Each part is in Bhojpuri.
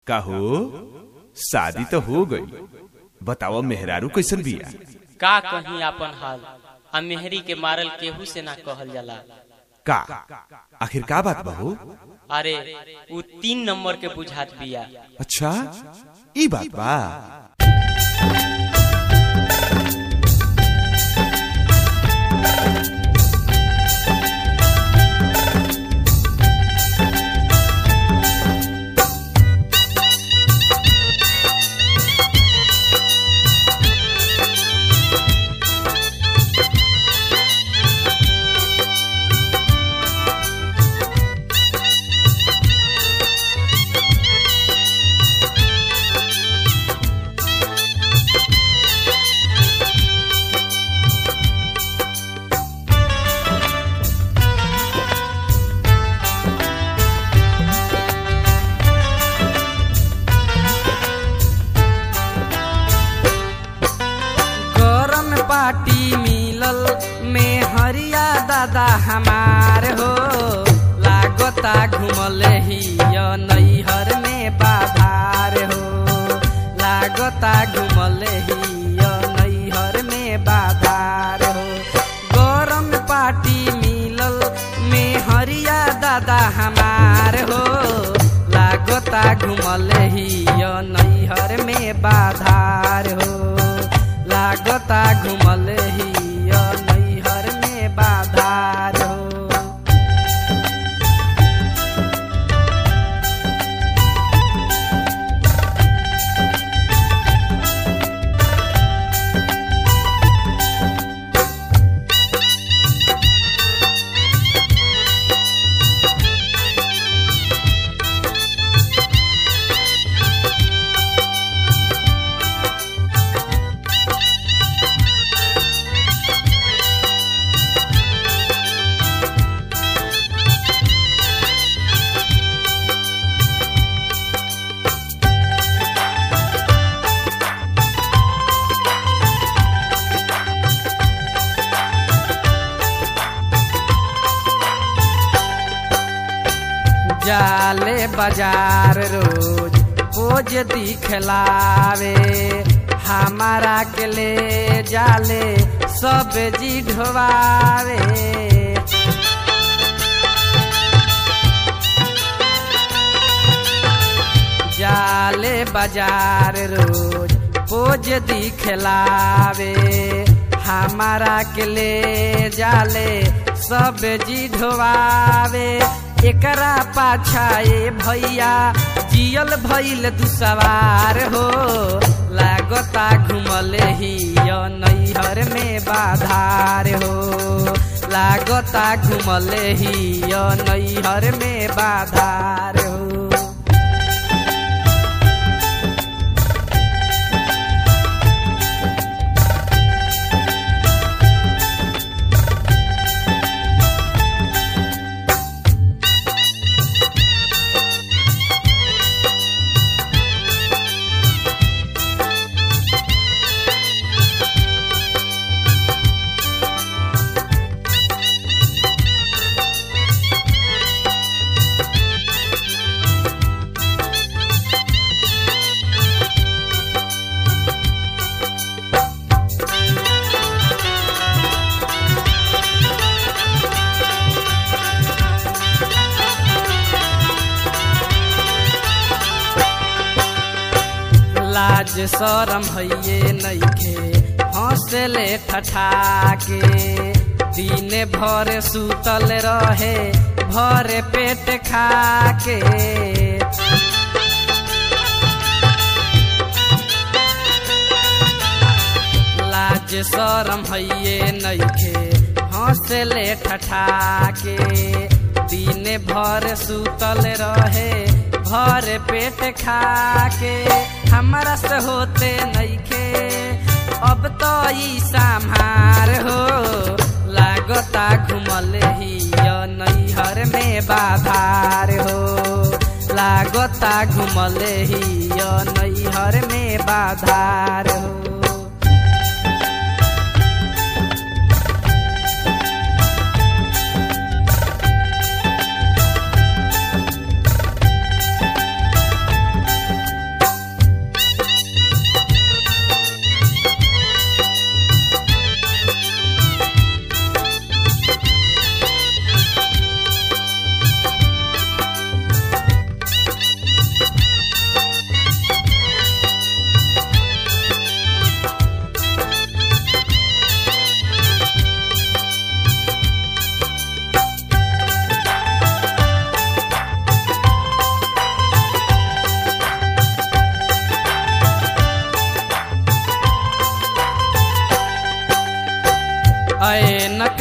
काहो शादी तो हो गई बताओ मेहरारू कैसन बिया का कहीं आपन हाल आ मेहरी के मारल केहू से ना कहल जाला का आखिर का बात बहू अरे उ तीन नंबर के बुझात बिया अच्छा ई बात बा गरम पार्टी मिलल में हरिया दादा हमार हो लागता घुमल ही नैहर में बाधार हो लागता घुमल ही नैहर में बाधार हो गरम पार्टी मिलल में हरिया दादा हमार हो लागता घुमल ही नैहर में बाधार हो लागता घुमल ही नैहर में बाधार हो जाले बाजार रोज पोज दिखलावे हमारा के ले जाले सब्जी ढोवावे जाले बाजार रोज पोज दिखलावे हमारा के ले जाले सब्जी ढोवावे एकरा पाछा ए भैया जियल भइल दुसवार हो लागता घुमल ही नैहर में बाधार हो लागता घुमल ही नैहर में बाधार हो लाज शरम भइए नइखे हंसले ठठा के दिन भर सुतल रहे भर पेट खा के लाज शरम भइए नइखे हंसले ठठा के दिन भर सुतल रहे भर पेट खा के हमरा से होते नइखे अब तो ई संहार हो लागता घुमल ही नैहर में बाधार हो लागता घुमल ही नैहर में बाधार हो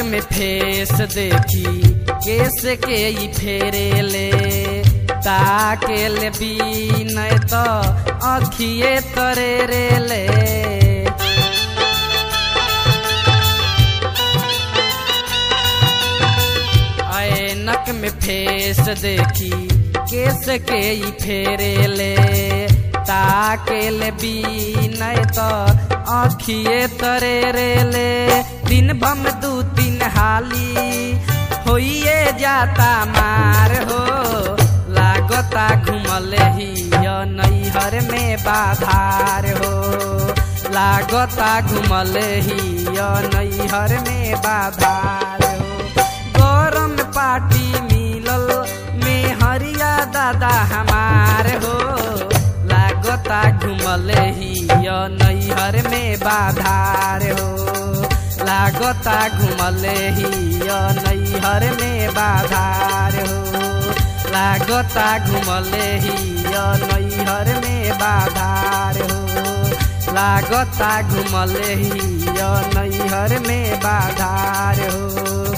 में फेस देखी केस के ई फेरे ले ताके ले बीनय तो अखिए तरे रे ले ऐनक में फेस देखी केस के ई फेरे ले ताके ले बीनय तो अखिए तरे रे ले दिन बम दू तीन हाली होइए जाता मार हो लागता घुमल ही नैहर में बाधार हो लागता घुमल ही नैहर में बाधार हो गरम पार्टी मिलल में हरिया दादा हमार हो लागता घुमल ही नैहर में बाधार हो लागता घुमल ही नैहर में बाधार हो लागता घुमल ही नैहर में बाधार हो लागता घुमल ही नैहर में बाधार हो